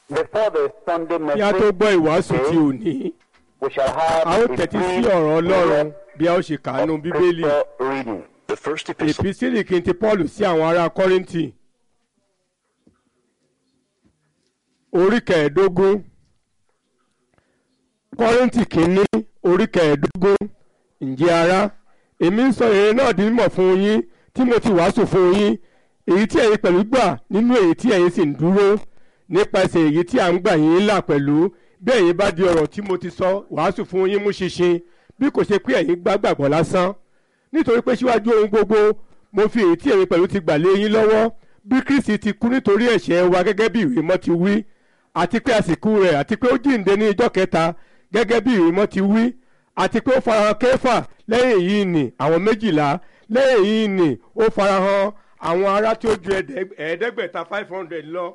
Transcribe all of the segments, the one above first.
Before the Sunday kí a tó message, gbọ́ ìwàásù tí today, ò ní we shall have a ó a tẹ́tí sí brief ọ̀rọ̀ ọlọ́run bí a ó ṣe kàánú of bíbélì scripture reading. The first epistle èpísílì kí n ti paul sí àwọn ará kọ́ríńtì orí kẹẹ̀ẹ́dógún kọ́ríńtì kìíní orí kẹẹ̀ẹ́dógún ǹjẹ́ ará èmi ń sọ èrè náà di mímọ̀ fún yín tí mo ti wàásù fún yín èyí tí ẹ̀yin pẹ̀lú gbà nínú èyí tí ẹ̀yin sì ń dúró nípasẹ̀ èyí tí à ń gbà yín là pẹ̀lú bí ẹ̀yin bá di ọ̀rọ̀ tí mo ti sọ wàásù fún yín mú ṣinṣin bí kò ṣe pé ẹ̀yin gbàgbàgbọ́ lásán nítorí pé síwájú ohun gbogbo mo fi èyí tí èmi pẹ̀lú ti gbà lé yín lọ́wọ́ bí kristi ti kú nítorí ẹ̀ṣẹ̀ wa gẹ́gẹ́ bí ìwé mọ́ ti wí àti pé àsìkò rẹ̀ àti pé ó jíǹde ní ijọ́ kẹta gẹ́gẹ́ bí ìwé mọ́ ti wí àti pé ó farahàn kẹfà lẹ́yìn yìí nì àwọn méjìlá lẹ́yìn yìí nì ó farahàn àwọn ará tí ó ju ẹ̀ẹ́dẹ́g- ẹ̀ẹ́dẹ́gbẹ̀ta five hundred lọ.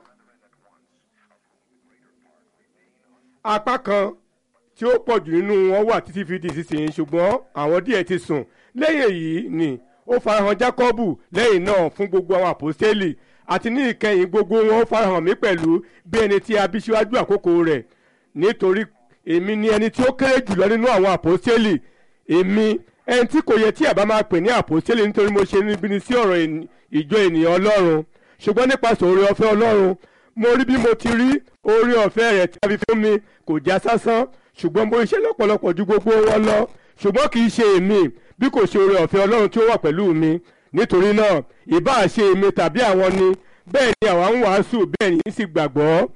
apá kan tí ó pọ̀ jù nínú wọn wà títí fi di ìsinsìnyí ṣùgbọ́n àwọn díẹ̀ ti sùn lẹ́yìn èyí ni ó farahàn jákọ́bù lẹ́yìn náà fún gbogbo àwọn àpòstélì àti ní ìkẹyìn gbogbo wọn ó farahàn mí pẹ̀lú bí ẹni tí a bí síwájú àkókò rẹ̀ nítorí èmi ni ẹni tí ó kéré jùlọ nínú àwọn àpòstélì èmi ẹni tí kò yẹ tí àbá máa pè ní àpòstélì nítorí mo ṣe níbi ní sí ọ̀rọ̀ ènì- ìjọ ènìyàn ọlọ́run ṣùgbọ́n nípasẹ̀ oore ọ̀fẹ́ ọlọ́run mo rí bí mo ti rí oore ọ̀fẹ́ rẹ̀ tí a fi fún mi kò já sásán ṣùgbọ́n mo iṣẹ́ lọ́pọ̀lọpọ̀ ju gbogbo wọn lọ ṣùgbọ́n kì í ṣe èmi bí kò ṣe oore ọ̀fẹ́ ọlọ́run tí ó wà pẹ̀lú mi nítorí náà ìbáà ṣe èmi tàbí àwọn ni bẹ́ẹ̀ ni àwa ń wàásù bẹ́ẹ̀ ni sì gbàgbọ́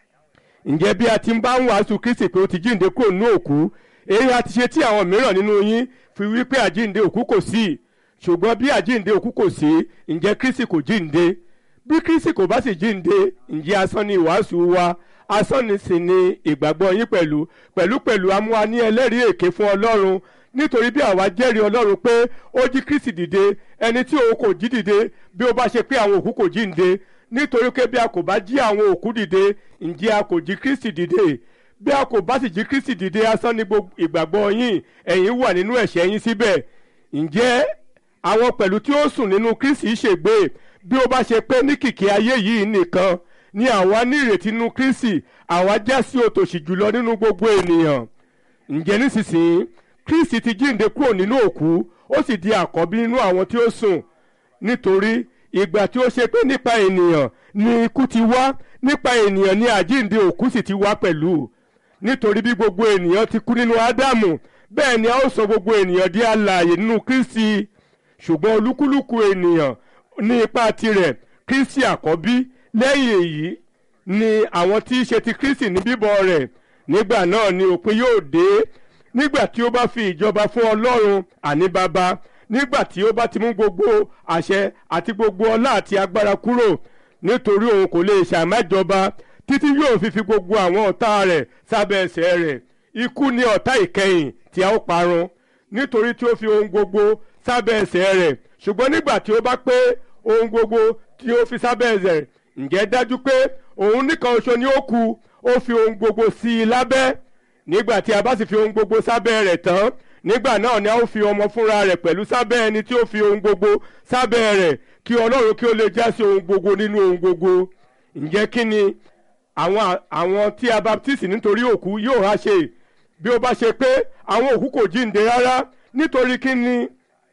ǹjẹ́ bí a ti ń bá ń wàásù kristi pé ó ti jíǹde kúrò nínú òkú èyí a ti ṣe tí àwọn mìíràn nínú yín fi wí pé àjíǹde òkú kò sí ṣùgbọ́n bí àjíǹde òkú kò sí ǹjẹ́ kristi kò jíǹde bí kristi kò bá sì jíǹde ǹjẹ́ asán ni ìwàásù wa asán ni sì ni ìgbàgbọ́ yín pẹ̀lú pẹ̀lú pẹ̀lú amúwa ní ẹlẹ́rìí èké fún ọlọ́run nítorí bí àwa jẹ́rìí ọlọ́run pé ó jí kristi dìde ẹni tí òun kò jí dìde bí ó bá ṣe pé àwọn òkú kò jíǹde nítorí pé bí a kò bá jí àwọn òkú dìde ǹjẹ́ a kò jí kristi dìde bí a kò bá sì jí kristi dìde asán ni gbogbo ìgbàgbọ́ yín ẹ̀yin wà nínú ẹ̀ṣẹ̀ yín síbẹ̀ ǹjẹ́ àwọn pẹ̀lú tí ó sùn nínú kristi ṣègbé bí ó bá ṣe pé ní kìkì ayé yìí nìkan ni àwa ní ìrètí nínú kristi àwa já sí òtòṣì jùlọ nínú gbogbo ènìyàn ǹjẹ́ nísinsìnyí kristi ti jíǹde kúrò nínú òkú ó sì di àkọ́bí nínú àwọn tí ó sùn nítorí ìgbà tí ó ṣe pé nípa ènìyàn ni ikú ti wá nípa ènìyàn ni àjíǹde òkú sì ti wá pẹ̀lú nítorí bí gbogbo ènìyàn ti kú nínú ádámù bẹ́ẹ̀ ni a ó sọ gbogbo ènìyàn di alààyè nínú kristi ṣùgbọ́n olúkúlùkù ènìyàn ní ipa tirẹ̀ kristi àkọ́bí lẹ́yìn èyí ni àwọn tí í ṣe ti kristi ní bíbọ̀ rẹ̀ nígbà náà ni òpin yóò dé nígbà tí ó bá fi ìjọba fún ọlọ́run àní bàbá nígbà tí ó bá ti mú gbogbo àṣẹ àti gbogbo ọlá àti agbára kúrò nítorí òun kò lè ṣàmájọba títí yóò fi fi gbogbo àwọn ọ̀tá rẹ̀ sábẹ́ ẹsẹ̀ rẹ̀ ikú ni ọ̀tá ìkẹyìn tí a ó parun nítorí tí ó fi ohun gbogbo sábẹ́ ẹsẹ̀ rẹ̀ ṣùgbọ́n nígbà tí ó bá pé ohun gbogbo tí ó fi sábẹ́ ẹsẹ̀ rẹ̀ ǹjẹ́ dájú pé òun nìkan ṣoṣo ni ó kù ó fi ohun gbogbo sí i lábẹ́ nígbà tí a bá sì fi ohun gbogbo sábẹ́ rẹ̀ tán nígbà náà ni a ó fi ọmọ fúnra rẹ̀ pẹ̀lú sábẹ́ ẹni tí ó fi ohun gbogbo sábẹ́ rẹ̀ kí ọlọ́run kí ó lè já sí ohun gbogbo nínú ohun gbogbo ǹjẹ́ kí ni àwọn àwọn tí a baptisi nítorí òkú yóò há ṣe bí ó bá ṣe pé àwọn òkú kò jíǹde rárá nítorí kí ni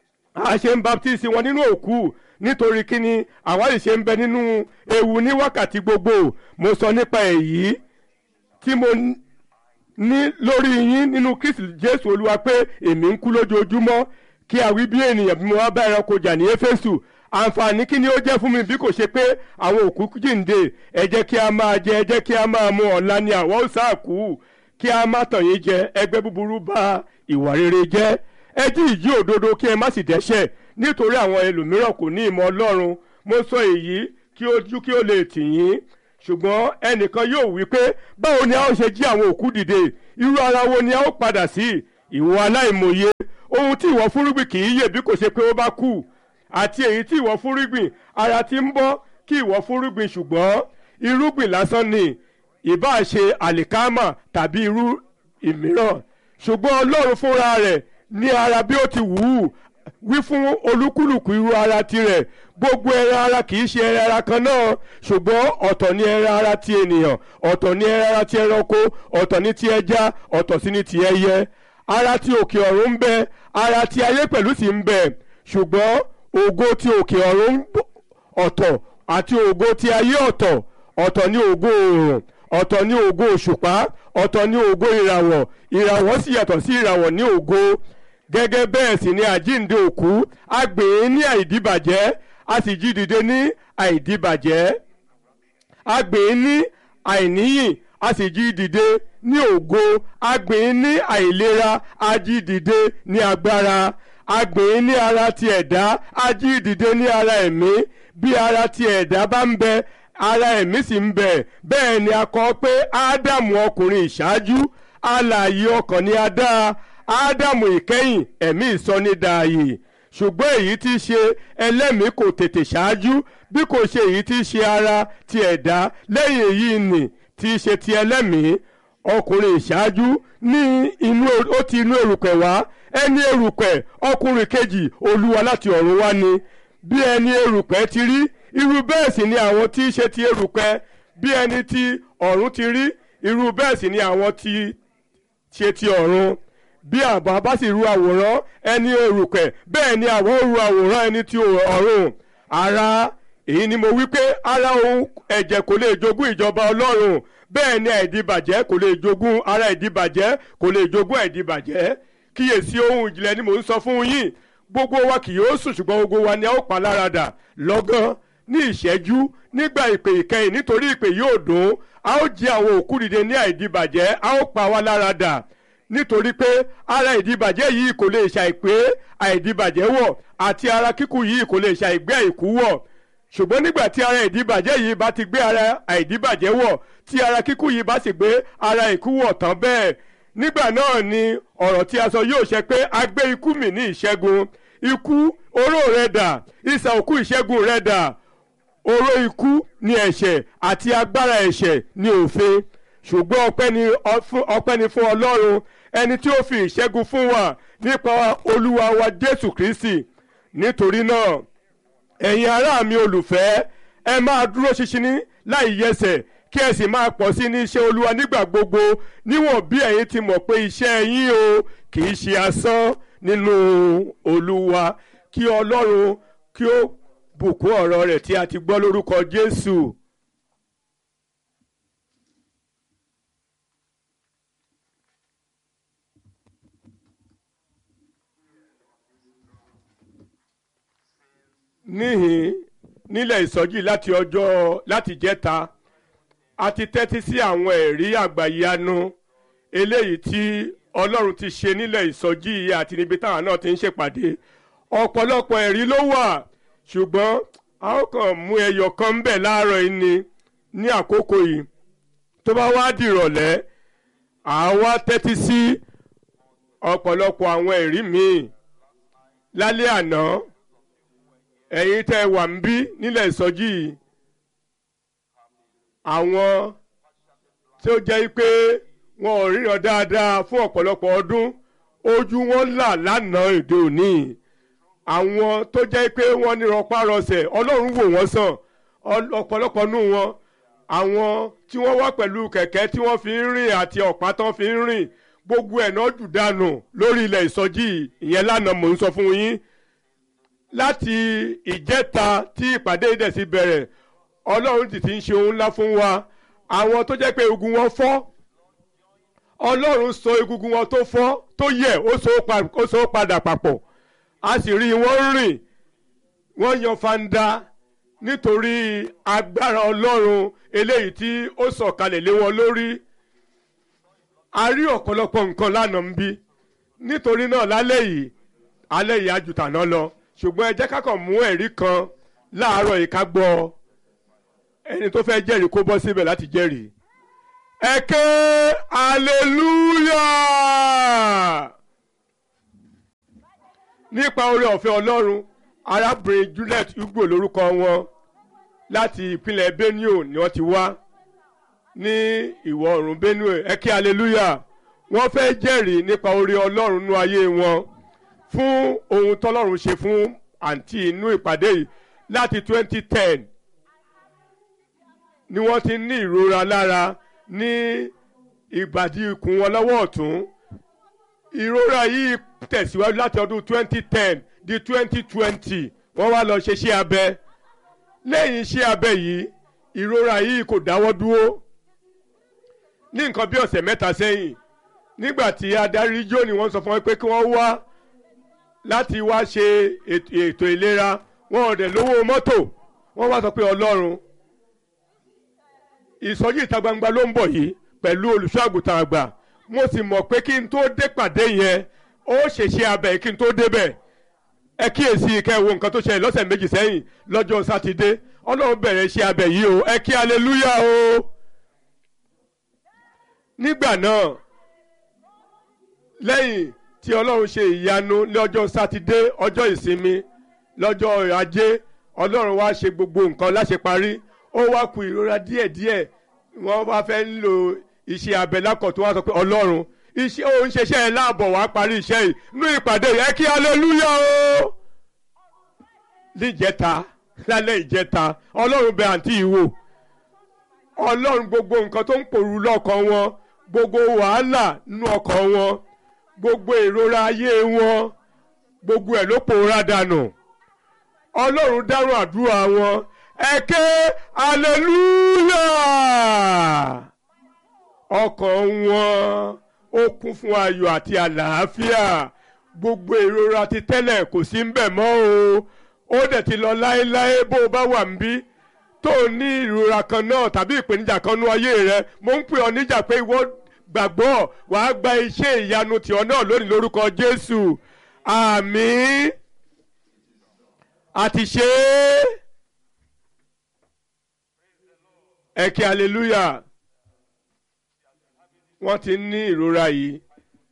a ṣe ń baptisi wọn nínú òkú nítorí kí ni àwa yìí ṣe ń bẹ nínú ewu ní wákàtí gbogbo mo sọ nípa èyí tí mo ní lórí yín nínú kristi jésù olúwa pé èmi ń kú lójoojúmọ́ kí a wí bí ènìyàn bí mo wá bá ẹranko jà ní éfésù àǹfààní kí ni ó jẹ́ fún mi bí kò ṣe pé àwọn òkú jíǹde ẹ jẹ́ kí a máa jẹ ẹ jẹ́ kí a máa mu ọ̀la ni àwa ó sáàkú kí a má tàn yín jẹ ẹgbẹ́ búburú bà ìwà rere jẹ́ ẹ jí ìjí òdodo kí ẹ má sì dẹ́ṣẹ̀ nítorí àwọn ẹlòmíràn kò ní ìmọ̀ ọlọ́run mo sọ èyí kí ojú kí ó lè tì yín ṣùgbọ́n ẹnìkan yóò wí pé báwo ni a ó ṣe jí àwọn òkú dìde irú ara wo ni a ó padà sí ìwọ aláìmọye ohun tí ìwọ fúrúgbìn kì í yè bí kò ṣe pé ó bá kú àti èyí tí ìwọ fúrúgbìn ara ti ń bọ́ kí ìwọ fúrúgbìn ṣùgbọ́n irúgbìn lásán ni ìbá ṣe àlìkámà tàbí irú ìmíràn ṣùgbọ́n ọlọ́run fúnra rẹ̀ ní ara bí ó ti wù ú wí fún olúkúlùkù irú ara tirẹ̀ gbogbo ẹran ara kì í ṣe ẹran ara kan náà ṣùgbọ́n ọ̀tọ̀ ni ẹran ara ti ènìyàn ọ̀tọ̀ ni ẹran ara ti ẹranko ọ̀tọ̀ ni ti ẹja ọ̀tọ̀ sí ni ti ẹyẹ ara ti òkè ọ̀run ń bẹ ara ti ayé pẹ̀lú sì ń bẹ ṣùgbọ́n ògo ti òkè ọ̀run ọ̀tọ̀ àti ògo ti ayé ọ̀tọ̀ ọ̀tọ̀ ni ògo oòrùn ọ̀tọ̀ ni ògo òṣùpá ọ̀tọ̀ ni ògo ìràwọ̀ ìràwọ̀ sì yàtọ̀ sí ìràwọ̀ ní ògo gẹ́gẹ́ bẹ́ẹ̀ sì ni àjíǹde òkú a gbè é ní àìdíbàjẹ́ a sì jí dìde ní àìdíbàjẹ́ a gbè é ní àìníyìn a sì jí dìde ní ògo a gbè é ní àìlera a jí dìde ní agbára a gbè é ní ara ti ẹ̀dá a jí dìde ní ara ẹ̀mí bí ara ti ẹ̀dá bá ń bẹ ara ẹ̀mí sì ń bẹ bẹ́ẹ̀ ni a kọ pé ádámù ọkùnrin ìṣáájú alààyè ọkàn ni a dá ádámù ìkẹyìn ẹ̀mí ìsọnídàáyè ṣùgbọ́n èyí tí í ṣe ẹlẹ́mìí kò tètè ṣáájú bí kò ṣe èyí tí í ṣe ara ti ẹ̀dá lẹ́yìn èyí nì tí í ṣe ti ẹlẹ́mìí ọkùnrin ìṣáájú ní inú ó ti inú erùpẹ̀ wá ẹni erùpẹ̀ ọkùnrin kejì olúwa láti ọ̀run wá ni bí ẹni erùpẹ̀ ti rí irú bẹ́ẹ̀ sì ni àwọn tí í ṣe ti erùpẹ̀ bí ẹni tí ọ̀run ti rí irú bẹ́ẹ̀ sì ni àwọn tí ṣe ti ọ̀run bí àbá bá sì ru àwòrán ẹni erùpẹ̀ bẹ́ẹ̀ ni àwọn ru àwòrán ẹni tí ọ̀run ara èyí ni mo wí pé ara òun ẹ̀jẹ̀ kò lè jogún ìjọba ọlọ́run bẹ́ẹ̀ ni àìdíbàjẹ́ kò lè jogún ara ìdíbàjẹ́ kò lè jogún àìdíbàjẹ́ kíyèsí ohun ìjìnlẹ̀ ni mò ń sọ fún yín gbogbo wa kì yóò sùn ṣùgbọ́n gbogbo wa ni a ó pa láradà lọ́gán ní ìṣẹ́jú nígbà ìpè ìkẹyìn nítorí ìpè yóò dùn a ó jí àwọn òkú dìde ní àìdíbàjẹ́ a ó pa wá láradà nítorí pé ara ìdíbàjẹ́ yìí kò lè ṣàìpé àìdíbàjẹ́ wọ̀ àti ara kíkú yìí kò lè ṣàìgbé àìkú wọ̀ ṣùgbọ́n nígbà tí ara ìdíbàjẹ́ yìí bá ti gbé ara àìdíbàjẹ́ wọ̀ tí ara kíkú yìí bá sì gbé ara ìkú wọ̀ tán bẹ́ẹ̀ nígbà náà ni ọ̀rọ̀ tí a sọ yóò ṣẹ pé a gbé ikú mì ní ìṣẹ́gun ikú oró rẹ dà ìsà òkú ìṣẹ́gun rẹ dà oró ikú ni ẹ̀ṣẹ̀ àti agbára ẹ̀ṣẹ̀ ni òfin ṣùgbọ́n ọpẹ́ ni ọpẹ́ ni fún ọlọ́run ẹni tí ó fi ìṣẹ́gun fún wa nípa olúwa wa jésù kristi nítorí náà ẹ̀yin ará mi olùfẹ́ ẹ máa dúró ṣinṣin ní láì yẹsẹ̀ kí ẹ sì máa pọ̀ sí ní iṣẹ́ olúwa nígbà gbogbo níwọ̀n bí ẹ̀yin ti mọ̀ pé iṣẹ́ yín o kì í ṣe asán nínú olúwa kí ọlọ́run kí ó bùkún ọ̀rọ̀ rẹ̀ tí a ti gbọ́ lórúkọ jésù. níhìn nílẹ̀ ìsọjí láti ọjọ́ láti jẹ́ta a ti tẹ́tí sí àwọn ẹ̀rí àgbàyanu eléyìí tí ọlọ́run ti ṣe nílẹ̀ ìsọjí yìí àti níbi táwọn náà ti ń ṣèpàdé ọ̀pọ̀lọpọ̀ ẹ̀rí ló wà ṣùgbọ́n a ó kàn mú ẹyọ kan ń bẹ̀ láàárọ̀ yìí ni ní àkókò yìí tó bá wá dìrọ̀lẹ́ àwa tẹ́tí sí ọ̀pọ̀lọpọ̀ àwọn ẹ̀rí míì lálẹ́ àná ẹ̀yin tẹ́ ẹ wà ń bí nílẹ̀ ìsọjí yìí àwọn tí ó jẹ́ pé wọn ò ríran dáadáa fún ọ̀pọ̀lọpọ̀ ọdún ojú wọn là lánàá èdè òní àwọn tó jẹ́ pé wọ́n ní rọpárọsẹ̀ ọlọ́run wò wọ́n sàn ọ̀pọ̀lọpọ̀ nù wọn àwọn tí wọ́n wá pẹ̀lú kẹ̀kẹ́ tí wọ́n fi ń rìn àti ọ̀pá tán fi ń rìn gbogbo ẹ̀ náà jù dànù lórí ilẹ̀ ìsọjí ìyẹn lánàá mò ń sọ fún yín láti ìjẹta tí ìpàdé ìdẹ̀sí bẹ̀rẹ̀ ọlọ́run ti ti ń ṣe ohun ńlá fún wa àwọn tó jẹ́ pé egungun wọn fọ́ ọlọ́run so egungun wọn tó fọ́ tó yẹ̀ ó so padà papọ̀ a sì rí wọn rìn wọ́n yan fanda nítorí agbára ọlọ́run eléyìí tí ó sọ̀kalẹ̀ lé wọn lórí a rí ọ̀pọ̀lọpọ̀ nǹkan lánàá ń bí nítorí náà lálẹ́ yìí alẹ́ yìí ajùtà náà lọ ṣùgbọ́n ẹ jẹ́ ká kàn mú ẹ̀rí kan láàárọ̀ yìí ká gbọ́ ẹni tó fẹ́ jẹ́rìí kó bọ́ síbẹ̀ láti jẹ́rìí. ẹ ké hallelujah nípa oore ọ̀fẹ́ ọlọ́run arábìnrin Juliet Ugbo lórúkọ wọn láti ìpínlẹ̀ Benue ni wọ́n ti wá ní ìwọ̀ oòrùn Benue ẹ ké hallelujah wọ́n fẹ́ jẹ́rìí nípa oore ọlọ́run nú ayé wọn fún ohun tọ́lọ́run ṣe fún àǹtí inú ìpàdé yìí láti twenty ten ni wọ́n ti ní ìrora lára ní ìbàdí ikùn wọn lọ́wọ́ ọ̀tún ìrora yìí tẹ̀síwájú láti ọdún twenty ten di twenty twenty wọ́n wá lọ ṣe iṣẹ́ abẹ lẹ́yìn iṣẹ́ abẹ yìí ìrora yìí kò dáwọ́ dúró ní nǹkan bí ọ̀sẹ̀ mẹ́ta sẹ́yìn nígbà tí adarí jó ni wọ́n sọ fún wọn pé kí wọ́n wá láti wá ṣe ètò ìlera wọn ò dẹ̀ lówó mọ́tò wọ́n wá sọ pé ọlọ́run ìsọjí ìta gbangba ló ń bọ̀ yìí pẹ̀lú olùṣọ́ àgùntàn àgbà mo sì mọ̀ pé kí n tó dé pàdé yẹn ó ṣèṣe abẹ kí n tó débẹ̀ ẹ kíyèsí kẹ́ ẹ wo nǹkan tó ṣẹlẹ̀ lọ́sẹ̀ méjì sẹ́yìn lọ́jọ́ sátidé ọlọ́run bẹ̀rẹ̀ iṣẹ́ abẹ yìí o ẹ kí aleluya o nígbà náà lẹ́yìn tí ọlọ́run ṣe ìyanu lọ́jọ́ sátidé ọjọ́ ìsinmi lọ́jọ́ ajé ọlọ́run wá ṣe gbogbo nǹkan láṣẹ parí ó wá ku ìrora díẹ̀díẹ̀ wọ́n wá fẹ́ ń lo iṣẹ́ abẹ lákọ̀tún wá sọ pé ọlọ́run iṣẹ́ òun ṣeṣẹ́ ẹ̀ láàbọ̀ wá parí iṣẹ́ yìí nú ìpàdé yẹ kí aleluya o níjẹta lálẹ́ ìjẹta ọlọ́run bẹ àǹtí yìí wò ọlọ́run gbogbo nǹkan tó ń pòrú lọ́kàn wọn gbogbo wàhálà nínú ọkàn wọn gbogbo ìrora ayé wọn gbogbo ẹ̀ ló pòórá dànù ọlọ́run dárùn àdúrà wọn ẹ ké aleluya ọkàn wọn ó kún fún ayọ̀ àti àlàáfíà gbogbo ìrora ti tẹ́lẹ̀ kò sí ń bẹ̀ mọ́ o ó dẹ̀ ti lọ láéláé bó o bá wà ń bí tó o ní ìrora kan náà tàbí ìpèníjà kan nú ayé rẹ mo ń pè ọ níjà pé ìwọ gbàgbọ́ wàá gba iṣẹ́ ìyanu tìọ náà lónìí lórúkọ Jésù àmín àti ṣe é ẹ kí hallelujah wọ́n ti ní ìrora yìí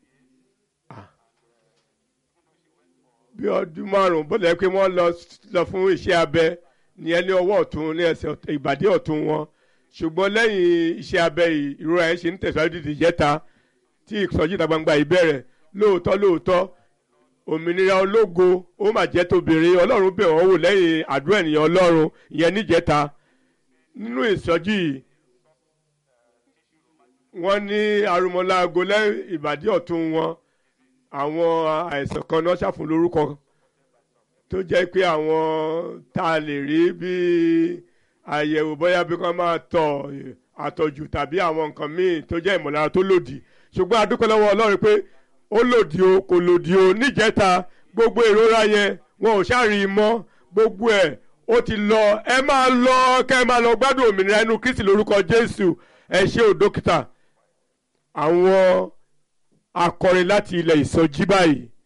bí ọdún márùn bó lẹ́ pé wọ́n lọ fún iṣẹ́ abẹ ní ẹni ọwọ́ ọ̀tún ní ẹsẹ̀ ìbàdí ọ̀tún wọn ṣùgbọ́n lẹ́yìn iṣẹ́ abẹ yìí ìrora yẹn ṣe ń tẹ̀síwájú dídì jẹ́ta tí ìsọjí ìta gbangba yìí bẹ̀rẹ̀ lóòótọ́ lóòótọ́ òmìnira ológo ó mà jẹ́ tóbìnrin ọlọ́run bẹ̀ wọ́n wò lẹ́yìn àdúrà ènìyàn ọlọ́run ìyẹn níjẹta nínú ìsọjí yìí wọ́n ní arúmọláago lẹ́yìn ìbàdí ọ̀tún wọn àwọn àìsàn kan náà ṣàfún lórúkọ tó jẹ́ pé àwọn tá a lè rí bíi àyẹ̀wò bóyá bí wọ́n máa tọ̀ àtọ̀jù tàbí àwọn nǹkan míì tó jẹ́ ìmọ̀lára tó lòdì ṣùgbọ́n a dúpẹ́ lọ́wọ́ ọlọ́run pé ó lòdì o kò lòdì o níjẹta gbogbo ìrora yẹn wọn ò ṣàrí mọ́ gbogbo ẹ̀ ó ti lọ ẹ máa lọ kẹ́ ẹ máa lọ gbádùn òmìnira inú Kristi lórúkọ Jésù ẹ ṣé o dókítà àwọn akọrin láti ilẹ̀ ìsọjí báyìí